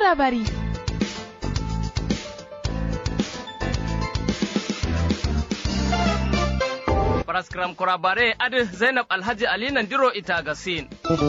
kurabari. Paraskram kurabare adi Zainab Alhaji Ali Nandiro ita gasin.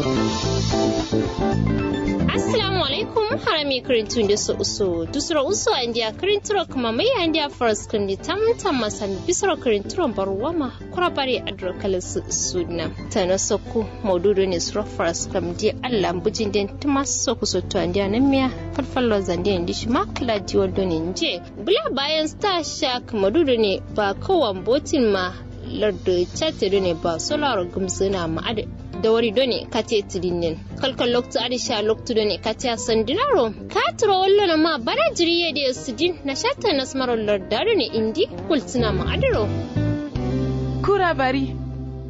Assalamu alaikum harami kirintun da su usu dusura usu a indiya kirinturo kuma mai a indiya forest kundi tam tam masan bisoro kirinturon baruwama kurabare a durkalin su suna ta na sokku maududu ne suro forest kam di allah bujin den tuma soku soto indiya na miya farfallo zande indi shi makala diwon donin je bula bayan star shark maududu ne ba kowan botin ma lardu chatiri ne ba solar gumsuna ma'ada da wari done kate tidinin kalkal loktu adisha loktu done kate sandinaro katro wallo na ma bara jiriye da sidin na shatta nasmarar lardaro ne indi kultuna ma'adaro Kurabari.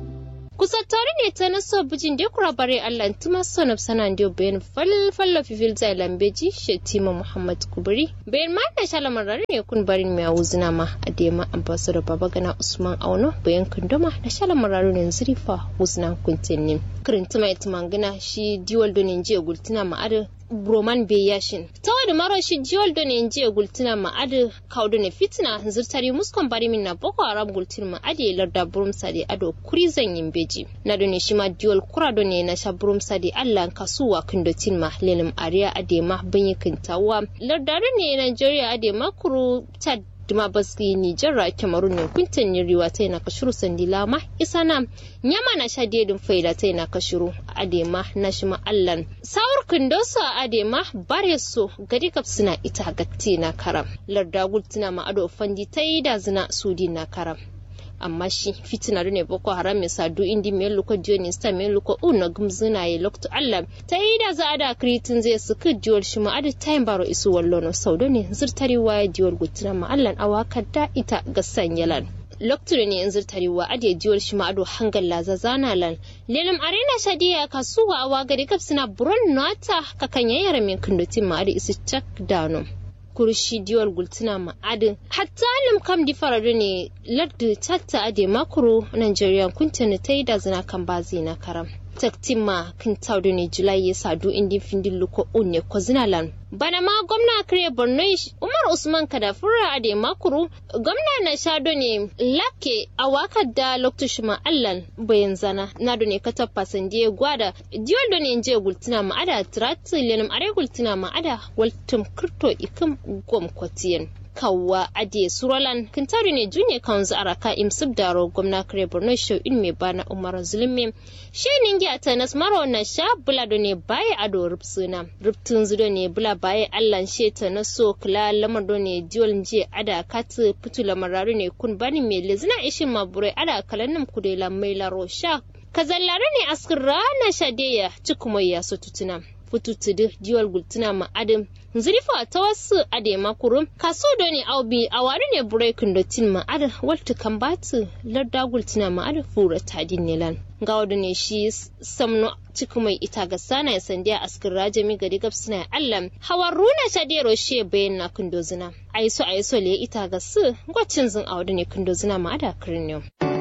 kusa tare ne ta naso bijin da kura bare Allah tuma sonab sanan dio bayan falfalla fifil zai lambeji shetima Muhammad Kubri bayan ma da shalamar rare ne kun barin mai wuzina ma a dema ambassador baba gana Usman Auno bayan kunduma da shalamar rare ne zurifa wuzina kuntinni kirinti mai tumangina shi diwal donin jiya gultuna ma'adar broman be yashin ta wani maro shi jiwal da ne jiya gultuna ma'adu kaudu ne fitina zirtari muskon bari min na boko haram gultuna ma'adu ya larda burum sadi ado kuri zan yin beji na da ne shi ma jiwal kura da ne na sha burum sadi allah kasuwa kindotin ma lelim ariya adema banyi kintawa lardari ne nigeria adema kuru ta duma baski Nijar ra Cameroon ne kuntan riwa ta yana kashuru sandila ma isa na nyama na sha dedin faida ta yana kashuru adema na shi ma allan sawur kundosa adema bare so gadi kap suna ita gatti na karam larda gultuna ma ado fandi ta yi da zina sudi na karam amma shi fitina ne boko haram ya sadu indi mai luko diyo sta mai luko una gumzuna ya lokto allah ta yi da za a da kritin zai suka diwal shi ma adi tayin baro isu wallo no saudo ne zirtari waya diwal gutuna ma allah awaka da ita ga sanyalan lokacin ne yanzu tarewa ade jiwar shi ma'ado hangal laza zana lan lelim arena shadiya kasuwa awa gari kaf suna buron nata kakan yayara min kundutin ma'ado isu cak dano kurshi diwal gultuna ma'adin hatta lim kam di faradu ne lardu chatta ade makuru nigerian kuntini ta yi da zina kan bazi na karam taktima kin taudu ne julai ya sadu indin findin luko unne ko zinalan bana ma gwamna kare borno umar usman kadafura ade makuru gwamna na shado ne lake a wakar da lokacin ma allan bayan zana na do ne katar fasandiye gwada diwol do ne je gultuna ma ada trati lenim are gultuna ma ada waltum kirto ikim gom kwatiyen kawwa ade suralan kintari ne junye kanzu araka imsib daro gwamna kare borno show in me bana umar zulmi she ningi ata nas maro na sha bula do ne baye ado rupsuna ruptun zudo ne bula baye allan she ta na so kula lamar do ne diol nje ada katu putu lamararu ne kun bani me lezina ishin mabure ada kalanum kudela mai laro sha kazallare ne askin rana shadeya cikumayya su tutuna fututudu diwal gultuna ma adam zurifa ta wasu ade makuru kaso do ne aubi a wari ne breaking da tin ma ada walta kan batu larda gultuna ma ada fura tadin nilan ga wadu ne shi samno cikin mai ita ga sana ya sandiya askin rajami gari gab suna allam hawan runa shadero she bayan na kundozina aiso aiso le ita ga su gwacin zin a wadu ne kundozina ma ada kirin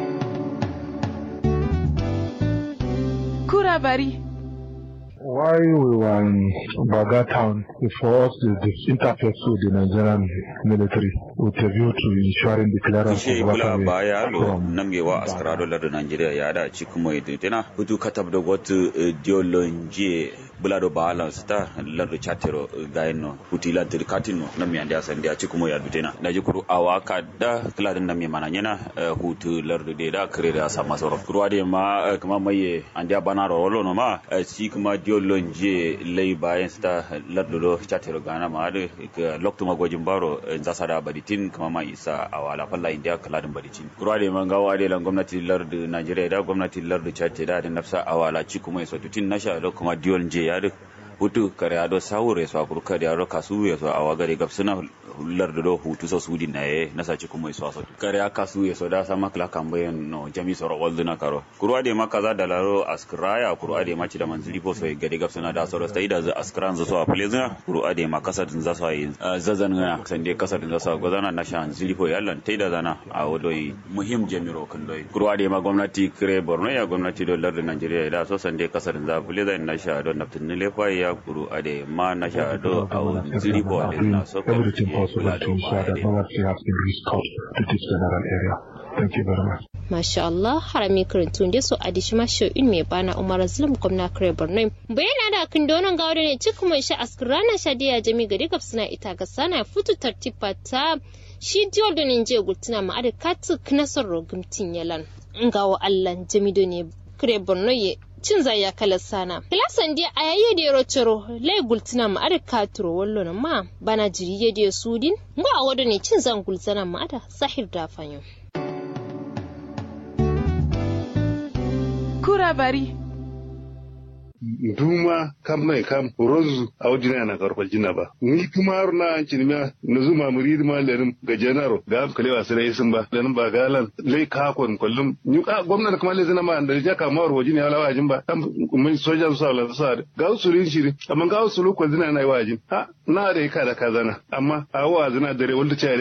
Kurabari. While we were in Baga town, we forced the, the interface with the Nigerian military with a view to ensuring the clearance ishe of bula waterway baya lo from namgewa askarado lar Nigeria ya da ci kuma yadda tana hutu katab da wata diolonji bula do balance ta lar da chatero gaino huti la dir katino nammi ande asande a ci kuma ya dutena da ji kuru awaka da kila din nammi mana yana hutu lar da da kare da sama soro kuru ade ma eh, kuma maye ande bana ro wolo no ma eh, ci kuma diolonji lay bayan sta lar do chatero gana ma da lokto magojin baro eh, zasa da baditin kuma ma isa a wala falla india kaladin baditin kura da man gawa da gwamnati lardu najeriya da gwamnati lardu chad da da nafsa a wala ci kuma isa tutin nasha da kuma diol je ya da hutu kare ado sawure so akurka da ro kasu ya so awa gare gabsuna lardu do hutu so sudi na ye nasa ci kuma isa so kare aka su ya so da sama kala kambayan no jami so ro na karo kurwa da ma kaza da laro askraya kurwa da ma ci da manzili po so gare gabsuna da so sta da askran zo so a plezina kurwa da ma kasadin za so yi zazan na sande kasadin za so gozana na shan zili po yallan tai da zana a wodoi muhim jamiro kan doi kurwa da ma gwamnati kire borno ya gwamnati do lardu najeriya da so sande kasadin za plezina na sha don naftin ne lefa ya kuru ade ma na sha do au ziri bo ade na so ko everything possible to ensure that no one has been restored to this general area. Thank you very much. Masha Allah harami karantun da so adishi masho in mai bana Umar Azlam gwamna kare Borno. Bayan da kan donon gawo ne cikin mai sha askrana shadiya jami gari gab suna ita ga sana futu tartiba ta shi diol da ninje gultuna ma ada katu knasar rogumtin yalan. Ngawo Allah jami do ne kare Borno ye cin zaya kala sana. Kilasan dia a yayi da yaro ciro lai gultuna ma ada katuro wallo na ma bana jiri ya da sudin. Ngwa wado ne cin zan gultuna ma ada sahir da fanyo. kura bari duma kam mai kam rozu a wajina na karfal jina ba ni kuma har na an cinima na zuma muri ma lenin ga janaro ga am kalewa sai sun ba lenin ba galan lai ka kon kullum ni ka gwamnati kuma lai zina ma da ja ka mawar wajina ya lawajin ba kam mun sojan su la sa ga usulin shiri amma ga usulu ko zina na wajin ha na da ka da kazana amma a wa zina dare wanda ce